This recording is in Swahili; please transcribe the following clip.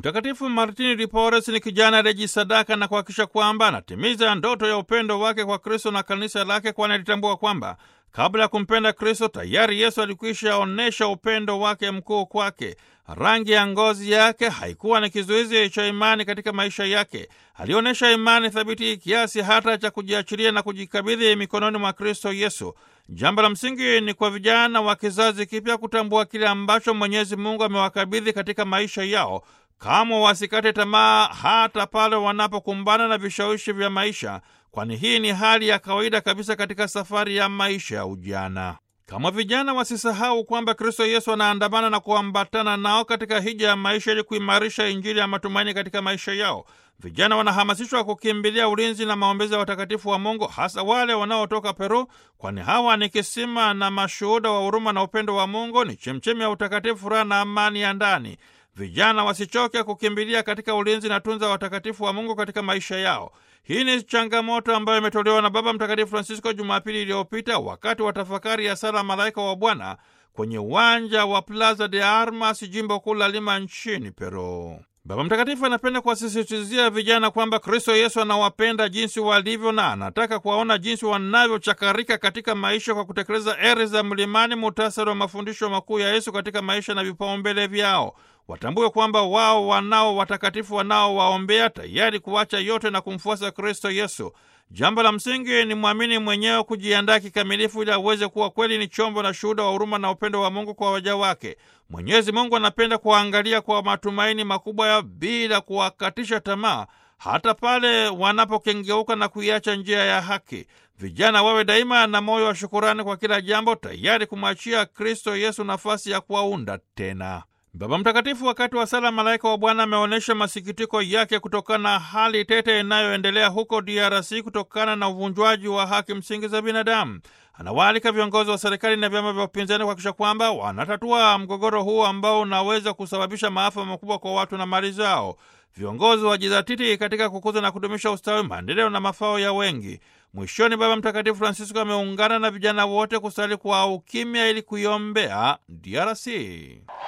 Mtakatifu Martini di Porres ni kijana aliyejisadaka na kuhakikisha kwamba anatimiza ndoto ya upendo wake kwa Kristo na kanisa lake, kwani alitambua kwamba kabla ya kumpenda Kristo tayari Yesu alikwisha onyesha upendo wake mkuu kwake. Rangi ya ngozi yake haikuwa ni kizuizi cha imani katika maisha yake. Alionyesha imani thabiti kiasi hata cha kujiachilia na kujikabidhi mikononi mwa Kristo Yesu. Jambo la msingi ni kwa vijana wa kizazi kipya kutambua kile ambacho Mwenyezi Mungu amewakabidhi katika maisha yao, kamwe wasikate tamaa hata pale wanapokumbana na vishawishi vya maisha, kwani hii ni hali ya kawaida kabisa katika safari ya maisha ya ujana. Kama vijana wasisahau kwamba Kristo Yesu anaandamana na kuambatana nao katika hija ya maisha ili kuimarisha Injili ya matumaini katika maisha yao. Vijana wanahamasishwa kukimbilia ulinzi na maombezi ya watakatifu wa Mungu, hasa wale wanaotoka Peru, kwani hawa ni kisima na mashuhuda wa huruma na upendo wa Mungu, ni chemchemi ya utakatifu, furaha na amani ya ndani. Vijana wasichoke kukimbilia katika ulinzi na tunza watakatifu wa Mungu katika maisha yao. Hii ni changamoto ambayo imetolewa na Baba Mtakatifu Francisco Jumapili iliyopita wakati wa tafakari ya sala Malaika wa Bwana kwenye uwanja wa Plaza de Armas, jimbo kuu la Lima nchini Peru. Baba Mtakatifu anapenda kuwasisitizia vijana kwamba Kristo Yesu anawapenda jinsi walivyo na anataka kuwaona jinsi wanavyochakarika katika maisha kwa kutekeleza eri za mlimani, muhtasari wa mafundisho makuu ya Yesu katika maisha na vipaumbele vyao. Watambue kwamba wao wanao watakatifu wanaowaombea, tayari kuacha yote na kumfuasa Kristo Yesu. Jambo la msingi ni mwamini mwenyewe kujiandaa kikamilifu ili aweze kuwa kweli ni chombo na shuhuda wa huruma na upendo wa Mungu kwa waja wake. Mwenyezi Mungu anapenda kuwaangalia kwa matumaini makubwa ya bila kuwakatisha tamaa, hata pale wanapokengeuka na kuiacha njia ya haki. Vijana wawe daima na moyo wa shukurani kwa kila jambo, tayari kumwachia Kristo Yesu nafasi ya kuwaunda tena. Baba Mtakatifu wakati wa sala Malaika wa Bwana ameonyesha masikitiko yake kutokana na hali tete inayoendelea huko DRC kutokana na uvunjwaji wa haki msingi za binadamu. Anawaalika viongozi wa serikali na vyama vya upinzani kuhakikisha kwamba wanatatua mgogoro huu ambao unaweza kusababisha maafa makubwa kwa watu na mali zao. Viongozi wajidhatiti katika kukuza na kudumisha ustawi, maendeleo na mafao ya wengi. Mwishoni, Baba Mtakatifu Francisco ameungana na vijana wote kusali kwa ukimya ili kuiombea DRC.